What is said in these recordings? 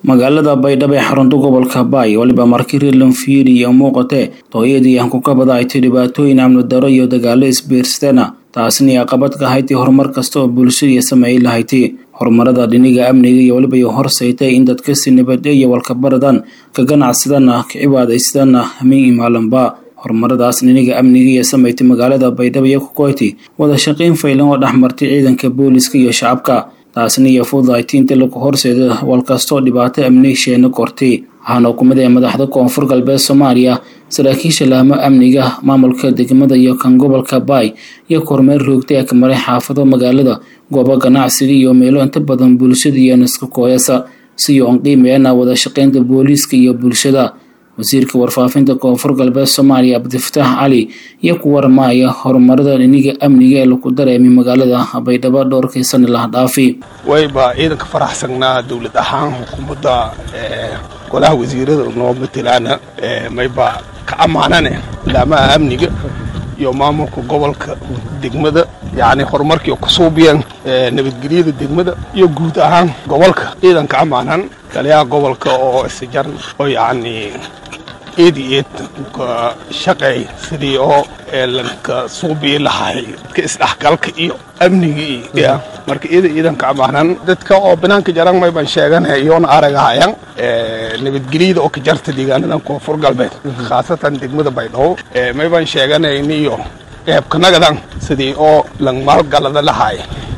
magaalada baydhabo ee xarunta gobolka baay waliba markii reerland fiiri iyo muuqate tooyadii aan ku kabada ay tay dhibaatooyin amni daro iyo dagaalo isbiirsateena taasina caqabad ka haytay horumar kasta oo bulshadii sameey lahayti horumarada dhiniga amniga iyo waliba iyo horsaytay in dadkasi nabadge iyo walkabaradan ka ganacsadana ka cibaadaysadana hamiin imaalanba horumaradaas dhiniga amniga iyo sameeytay magaalada baydhabo iyo kukoyti wada shaqayn faylan oo dhexmartay ciidanka booliska iyo shacabka taasina iyo fududayti inta lagu horseeda walkastoo dhibaato amni sheena kortay waxaana ku mid ah madaxda koonfur galbeed soomaaliya saraakiisha laamo amniga maamulka degmada iyo kan gobolka baay iyo kormeer roogtay ee ka maray xaafado magaalada goobo ganacsiga iyo meelo inta badan bulshada iyo niska kooyasa si oon qiimeena wada shaqaynta booliiska iyo bulshada wasiirka warfaafinta koonfur galbeed soomaaliya cabdifataax cali iyo ku warmaaya horumarada dhiniga amniga ee lagu dareemay magaalada baydhabo dhowrkii sani laha dhaafi wayba ciidanka faraxsanaa dowlad ahaan xukuumadda golaha wasiirada noo matelaana mayba ka ammaanane laamaha amniga iyo maamulka gobolka degmada yacni horumarkii ku suubiyeen nabadgelyada degmada iyo guud ahaan gobolka ciidanka ammaanan taliyaha gobolka oo isajar oo yacni eed iyo eed ka shaqeey sidii oo lanka suubii lahay dadka isdhexgalka iyo amnigii iyo marka iyada ciidanka ammaanan dadka oo banaanka jaran mayban sheeganay iyoona aragahayan nabadgelyada oo ka jarta deegaanadan koonfur galbeed khaasatan degmada baydhabo mayban sheeganayniyo qeybkanagadan sidii oo lang maalgalada lahaay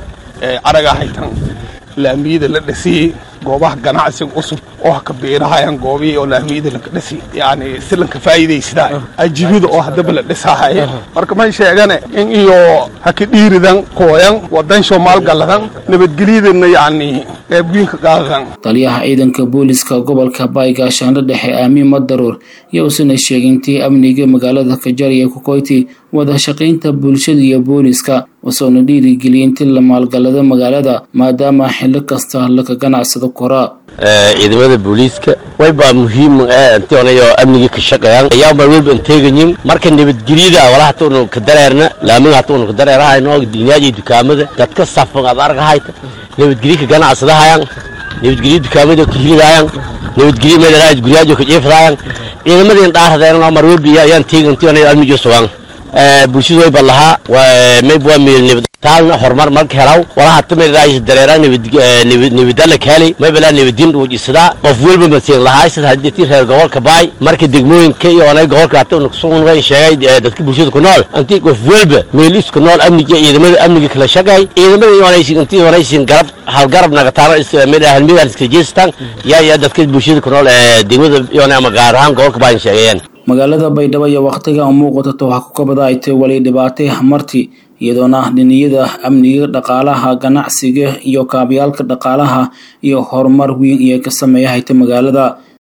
aragahaytan laamiyada la dhisiyey goobaha ganacsiga cusub oo ha ka biirahayan goobihii oo laamiyada laka dhisi yacni si lanka faa'iidaysadaa ajibida oo haddaba la dhisahaya marka may sheegane in iyo ha ka dhiiridan kooyan wadansho maalgaladan nabadgelyadana yacni qeybwiinka qaadadan taliyaha ciidanka booliska gobolka baay gaashaandho dhexe aamiin madaruur iyo usana sheegintii amniga magaalada kajarya kukoyti wada shaqaynta bulshada iyo booliska usoona dhiirigeliyay intii la maalgalado magaalada maadaama xillo kasta laka ganacsado koraa ciidamada booliiska waybaa muhiim intiyonayo amniga ka shaqeeyaan ayaanbaa welba inteegayin marka nabadgelyada wala hatuunu ka dareerna laamiga hatuunu ka dareerahayno dinyaaj iyo dukaamada dadka safan aad argahayta nabadgelyo ka ganacsadahayaan nabadgelyo dukaamada ka hilidayaan nabadgelyo meelaraaj guryaajo ka jeefadayaan ciidamadeen dhaarhadeena mar welba ayaan teegin intiyonayo amniga sugaan bulshadu wayba lahaa mayb waa meel taalna horumar marka helaw walaha tameeraayis dareera nabadala kaali maybala nabadin dhuujisadaa qof welba masiin lahaysad hadii reer gobolka baay marka degmooyinka iyo onay gobolka hata sugan sheegay dadka bulshada ku nool intii qof welba meel isku nool amniga ciidamada amniga kala shaqay ciidamada onaysin intii onaysin garab hal garab nagataano meel halmidaan iska jeestaan yaa yaa dadka bulshada ku nool degmada iyo ama gaar ahaan gobolka baay sheegayeen magaalada baydhabo iyo waqtiga muuqatato waxaa ku kabada ay tay wali dhibaatay marti iyadoona dhiniyada amniga dhaqaalaha ganacsiga iyo kaabayaalka dhaqaalaha iyo horumar weyn iyo ka sameeya hayta magaalada